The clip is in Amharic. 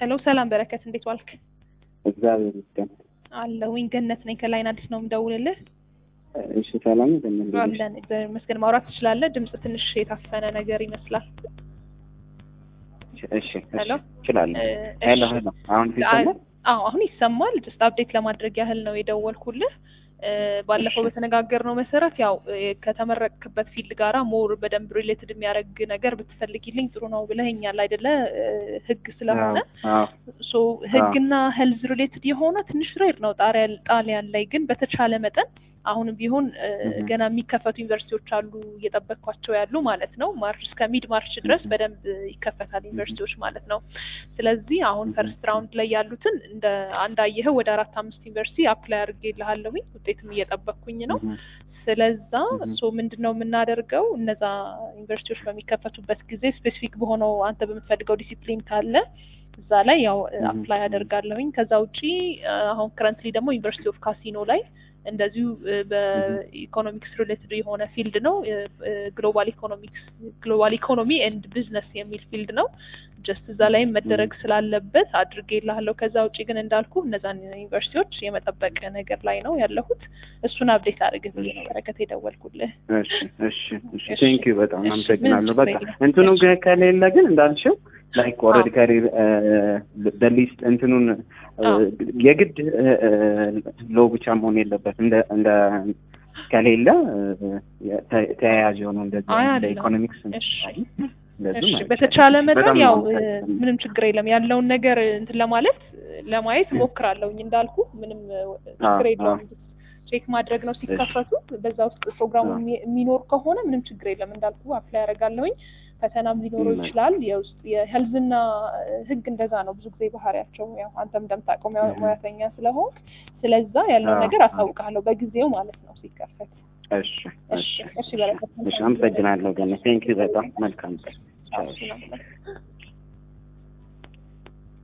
ሄሎ ሰላም በረከት፣ እንዴት ዋልክ? እግዚአብሔር ይመስገን። አለሁኝ ገነት ነኝ። ከላይን አዲስ ነው የምደውልልህ። እሺ ሰላም እንደምን ነሽ? አለን እግዚአብሔር ይመስገን። ማውራት ትችላለህ? ድምጽ ትንሽ የታፈነ ነገር ይመስላል። እሺ ሄሎ እችላለሁ። እ፣ ሄሎ እሺ። ሄሎ አሁን ይሰማል? አዎ አሁን ይሰማል። ጀስት አፕዴት ለማድረግ ያህል ነው የደወልኩልህ። እ፣ ባለፈው በተነጋገርነው መሰረት ያው እ፣ ከተመረቅክበት ፊልድ ጋራ ሞር በደንብ ሪሌትድ የሚያደርግ ነገር ብትፈልጊልኝ ጥሩ ነው ብለኸኛል አይደለ? እ፣ ህግ ስለሆነ አዎ ሶ ህግና ሄልዝ ሪሌትድ የሆነ ትንሽ ሬር ነው ጣሪያ- ጣሊያን ላይ ግን በተቻለ መጠን አሁንም ቢሆን እ፣ Mhm. ገና የሚከፈቱ ዩኒቨርሲቲዎች አሉ እየጠበቅኳቸው ያሉ ማለት ነው። ማርች እስከ ሚድ ማርች ድረስ Mhm. በደንብ ይከፈታል ዩኒቨርሲቲዎች ማለት ነው። ስለዚህ አሁን Mhm. ፈርስት ራውንድ ላይ ያሉትን እንደ አንድ አየኸው ወደ አራት አምስት ዩኒቨርሲቲ አፕላይ አድርጌልሃለሁኝ ውጤትም እየጠበቅኩኝ ነው። እህ፣ ስለዛ Mhm. ሶ ምንድን ነው የምናደርገው እነዛ ዩኒቨርሲቲዎች በሚከፈቱበት ጊዜ ስፔሲፊክ በሆነው አንተ በምትፈልገው ዲሲፕሊን ካለ እዛ ላይ ያው Mhm. አፕላይ አደርጋለሁኝ። ከዛ ውጪ እ፣ አሁን ከረንትሊ ደግሞ ዩኒቨርሲቲ ኦፍ ካሲኖ ላይ እንደዚሁ እ፣ በኢኮኖሚክስ ሪሌትድ የሆነ ፊልድ ነው ግሎባል ኢኮኖሚክስ ግሎባል ኢኮኖሚ ኤንድ ቢዝነስ የሚል ፊልድ ነው። ጀስት እዛ ላይም መደረግ ስላለበት አድርጌልሃለሁ። ከዛ ውጪ ግን እንዳልኩ እነዛን ዩኒቨርሲቲዎች የመጠበቅ ነገር ላይ ነው ያለሁት። እሱን አፕዴት አድርግ ብዬ ነው በረከት የደወልኩልህ። እሺ እሺ እሺ እሺ። ቴንክ ዩ በጣም እሺ፣ አመሰግናለሁ። ምንም በቃ ችግር የለም። እንትኑ እሺ። ጋ ከሌለ ግን እንዳልሽው ላይክ ኦልሬዲ ከሪር በሊስት እንትኑን እ፣ አዎ። የግድ ሎ ብቻ መሆን የለበት እንደ እንደ ከሌለ እ፣ ተ- ተያያዥ የሆኑ እንደዚህ አይ እንደ አይደለም። ኢኮኖሚክስ እሺ እንደዚህ እሺ ማለት በተቻለ ነው። መጠን በጣም ያው ነው እ፣ የማመሰግነው። ምንም ችግር የለም ያለውን ነገር እንትን ለማለት ለማየት ሞክራለሁኝ እንዳልኩ ምንም እ፣ ችግር አዎ፣ የለውም ቼክ ማድረግ ነው ሲከፈቱ በዛ ውስጥ ፕሮግራሙ አዎ። የሚ- የሚኖር ከሆነ ምንም ችግር የለም እንዳልኩ አፕላይ ያደርጋለሁኝ ፈተናም ሊኖረው ም፣ ይችላል የውስጥ የሄልዝና ህግ እንደዛ ነው ብዙ ጊዜ ባህሪያቸው ያው አንተም እንደምታውቀው ሙያ- ም። ሙያተኛ ስለሆንክ ስለዛ ያለውን አዎ፣ ነገር አዎ። አሳውቅሃለሁ በጊዜው ማለት ነው ሲከፈት እሺ እሺ እሺ እሺ በረከት እሺ አመሰግናለሁ ገና ቴንክ ዩ በጣም መልካም ቀን። ቻው። እሺ ነው